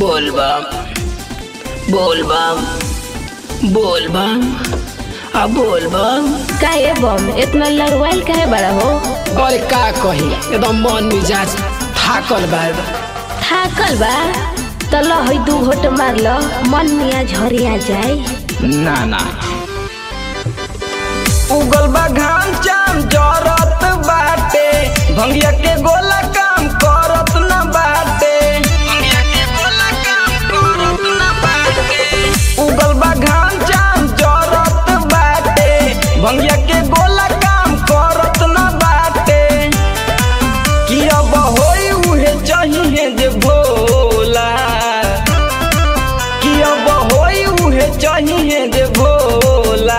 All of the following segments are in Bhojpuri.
बोल बम बोल बम बोल बम आ बोल बम काहे बम इतना लड़वाइल काहे बड़ा हो अरे का कही एकदम मन मिजाज थाकल बा थाकल बा त ल है दू घोट मार ल मन मिया झरिया जाए ना ना उगल बा घाम चाम जरत बाटे भंगिया के गोला काम करत न बाटे भंगिया के गोला काम करत न बाटे उगल बा घाम चाम जरत बाटे भंगिया के गोला काम करत न बाटे कि अब होई उहे चाहिए जे भोला कि अब होई उहे चाहिए जे भोला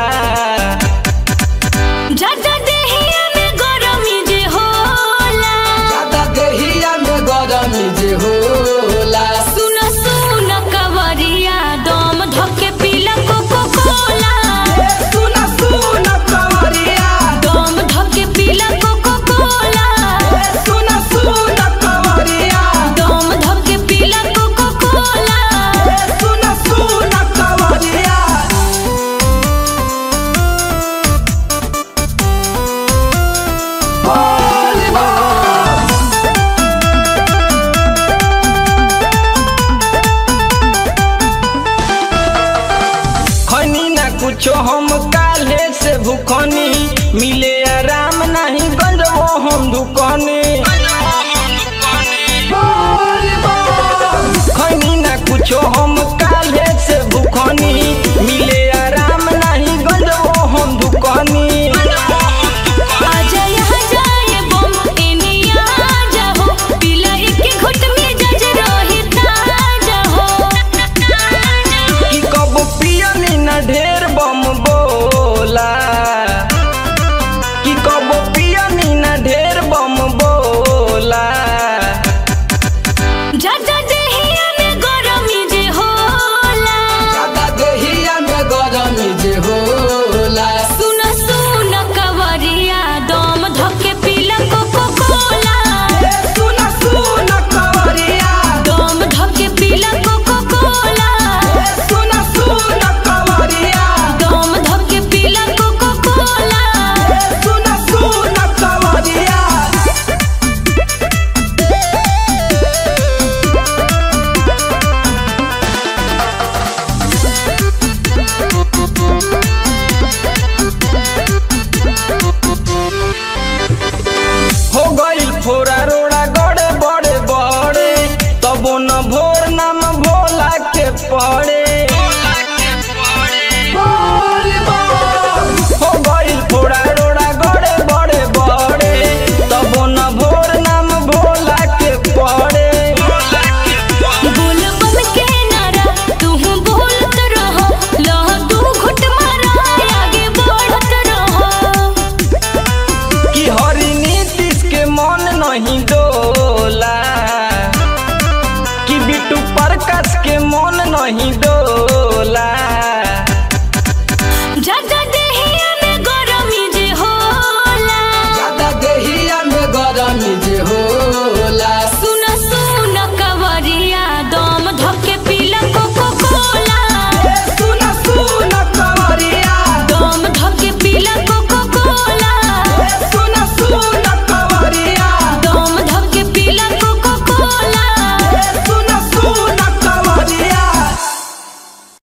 ज्यादा देहिया में गरमी जे होला ज्यादा देहिया में गरमी जे होला सुन सुन कवरिया दम धके पीला कोको कोला सुन सुन कवरिया दम धके पीला कोको कोला सुन सुन कवरिया दम धके पीला कोको कोला सुन सुन कवरिया खनी ना कुछो हम काले से भूखनी मिले